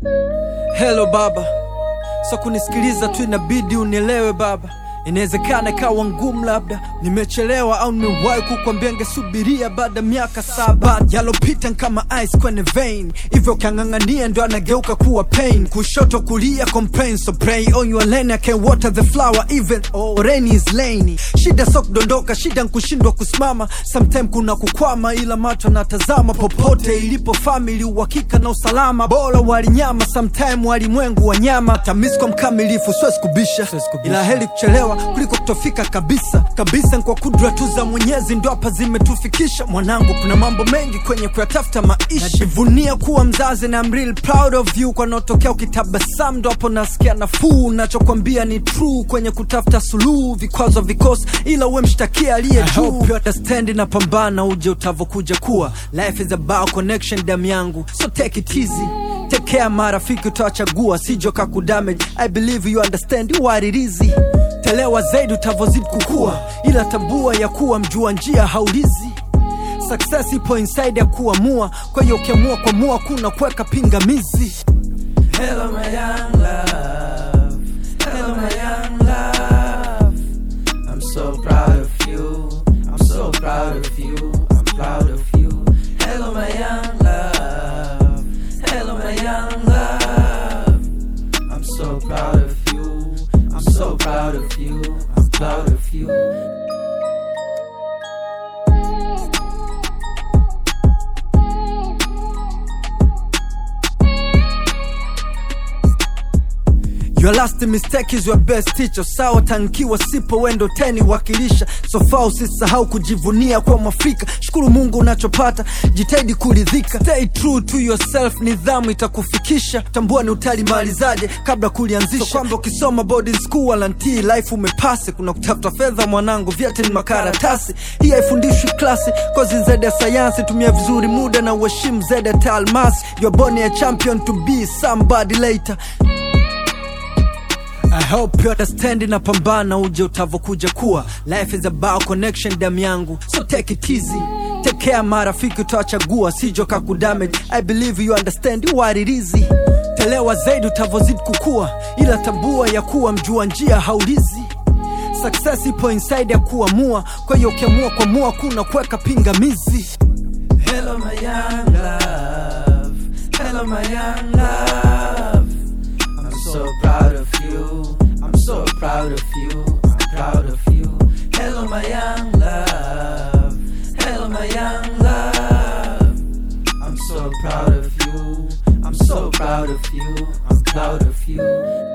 Hello baba, so kunisikiliza tu inabidi unielewe baba. Inawezekana ikawa ngumu, labda nimechelewa au nimewahi kukwambia ngesubiria baada miaka saba. Yalopita kama ice kwenye vein, hivyo ukiang'ang'ania ndo anageuka kuwa pain. Kushoto kulia complain, so pray on your lane, I can water the flower even oh, rain is lainy. Shida so kudondoka, shida nkushindwa kusimama, sometime kuna kukwama, ila macho natazama popote ilipo family, uhakika na usalama. Bora walinyama, sometime walimwengu wanyama. Tamisko mkamilifu, siwezi kubisha, ila heri kuchelewa kuliko kutofika kabisa kabisa. Ni kwa kudra tu za Mwenyezi ndo hapa zimetufikisha. Mwanangu, kuna mambo mengi kwenye kuyatafuta maisha. Najivunia kuwa mzazi na I'm real proud of you. Kwa naotokea ukitabasamu ndo hapo nasikia nafuu. Nachokwambia ni true kwenye kutafuta suluhu, vikwazo vikosi, ila uwe mshtakia aliye juu. You understand na pambana, uje utavokuja kuwa. Life is about connection, damu yangu, so take it easy Take care marafiki utawachagua sijo kakudamage I believe you understand you what it is Telewa zaidi utavozidi kukua Ila tambua ya kuwa mjua njia haulizi Success ipo inside ya kuamua Kwa hiyo ukiamua kuamua kuna kuweka pingamizi Hello my young love Hello my young love I'm so proud of you I'm so proud of you I'm proud of you Hello my young love Hello my young love I'm so proud of you I'm so proud of you I'm proud of you Your last mistake is your best teacher. Sawa tankiwa sipo wendo teni wakilisha. So far usisahau kujivunia kwa Mwafrika. Shukuru Mungu unachopata, jitahidi kuridhika. Stay true to yourself, nidhamu itakufikisha. Tambua ni utalimalizaje kabla kulianzisha. So kwamba ukisoma boarding school wala ntii life umepase. Kuna kutafuta fedha mwanangu, vyote ni makaratasi. Hii haifundishwi klasi, kozi zaidi ya sayansi. Tumia vizuri muda na uheshimu zaidi ya taalmasi. You're born a champion to be somebody later. I hope you understand na pambana uje utavokuja kuwa Life is about connection damu yangu So take it easy Take care marafiki utawachagua Sijo kakudamage I believe you understand what it is Telewa zaidi utavozidi kukua Ila tambua ya kuwa mjua njia haulizi Success ipo inside ya kuamua Kwa hiyo ukiamua kuamua kuna kuweka pingamizi Hello my young love Hello my young love I'm so proud of you I'm so proud of you I'm proud of you Hello my young love Hello my young love I'm so proud of you I'm so proud of you I'm proud of you